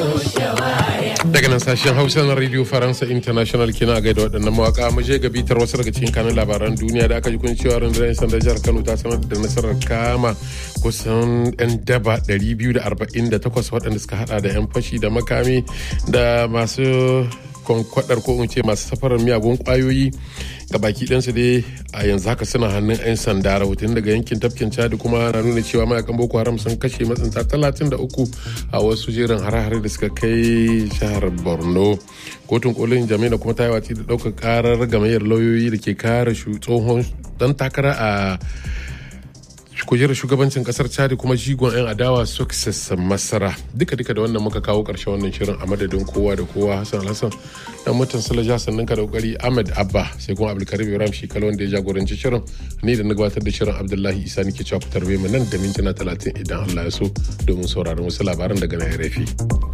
daga nan sashen hausa na radio faransa international kina gaida waɗannan mawaka mu je ga bitar wasu daga cikin kanun labaran duniya da aka ji kun cewa rundunar yan sanda jihar kano ta sanar da nasarar kama kusan yan daba 248 waɗanda suka hada da yan fashi da makami da masu kwankwadar ko in ce masu safarar miyagun kwayoyi ga baki ɗansu dai a yanzu haka suna hannun 'yan sanda rahoton daga yankin tafkin chad kuma na nuna cewa mayakan boko haram sun kashe matsinta 33 a wasu jerin hare-hare da suka kai jihar borno kotun kolin jami'a kuma ta yi watsi da ɗaukar karar gamayyar lauyoyi da ke kare tsohon dan takara a kujerar shugabancin kasar chadi kuma jigon 'yan adawa success masara duka duka da wannan muka kawo karshen wannan shirin a madadin kowa da kowa hassan hassan dan mutan salaja sannan ka da kokari ahmed abba sai kuma abdulkarim ibrahim shi wanda ya jagoranci shirin ni da na gabatar da shirin abdullahi isa nake cewa ku tarbe mu nan da mintuna talatin idan allah ya so domin sauraron wasu labaran daga na rafi.